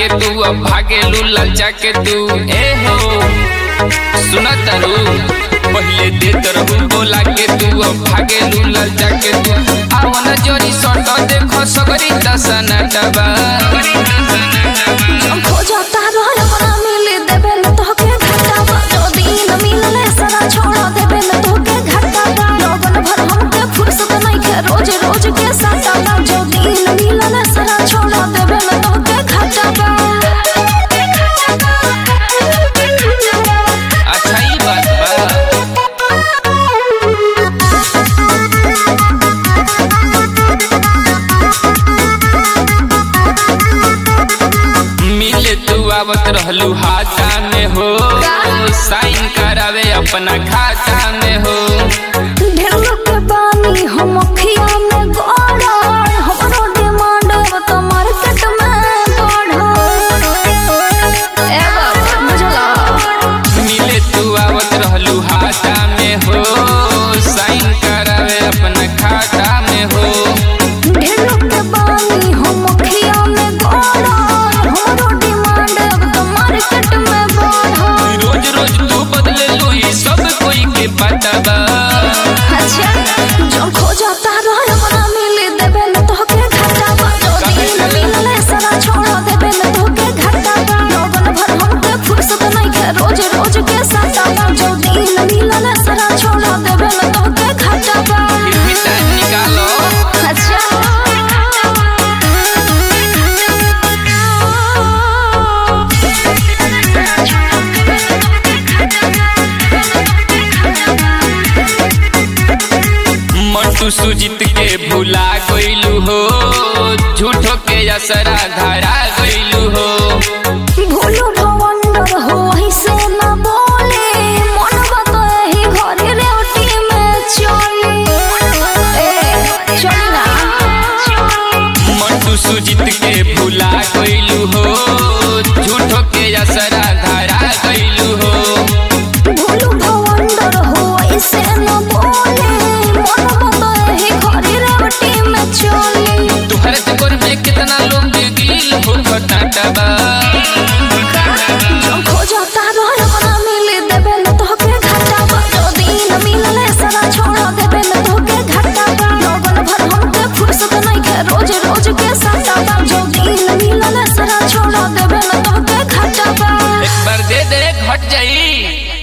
के तू अब भागे लू ललचा के तू ए हो सुना तरु पहले देत रहू बोला के तू अब भागे लू ललचा के तू आवन जोरी सट देखो सगरी दसना डबा खोजा तारा अपना मिले देबे न तोहके घटावा जो दिन मिलले सारा छोड़ देबे न तोहके घटावा लगन भर हमके फुर्सत नहीं के रोज रोज के सतावा जो दिन मिलले सारा छोड़ देबे न तोहके घटावा अच्छा ई बात बा मिले तू आवत रहलू हाथा में हो साइन करावे अपना खाता में हो ढेर लोग के बानी हम अखिया में गड़ा हमरो डिमांड अब तो मार्केट में बढ़ा ए बाबा बुझला मिले तू आवत रहलू हाथा में हो साइन करावे अपना खाता में हो ढेर लोग के बानी हम अखिया में गड़ा हमरो डिमांड अब तो मार्केट में बढ़ा रोज रोज तू बदले लू ई सब कोई के पता बा अच्छा जो खोजा तारा अपना मिले देबे न तोहके घटावा जो दिन मिलले सारा छोड़ देबे न तोहके घटावा लगन भर हमके फुर्सत नहीं के रोज रोज के सतावा जो दिन मिलले सारा छोड़ देबे न तोहके घटावा फिर भी टाइम निकालो मंटू सुजीत के भुला गइलू हो झूठो के असरा धरा गइलू हो भूलो भवंडर हो ऐसे न बोले मन बता ही घरे रेवटी में चले ए चली ना मंटू सुजीत के भुला गइलू हो झूठो के असरा धरा गइलू हो भूलो भवंडर हो ऐसे न बोले मन बता ही घरे रेवटी में चले तुहरे चक्कर में कितना लोग गिल हो घटाटबा जो खोजा तारा अपना मिले देबे न तोहके घटावा जो दिन मिलले सारा छोड़ देबे न तोहके घटावा लगन भर हमके फुर्सत नहीं के रोज रोज के सतावा जो दिन मिलले सारा छोड़ देबे न तोहके घटावा एक बार दे दे घट जाई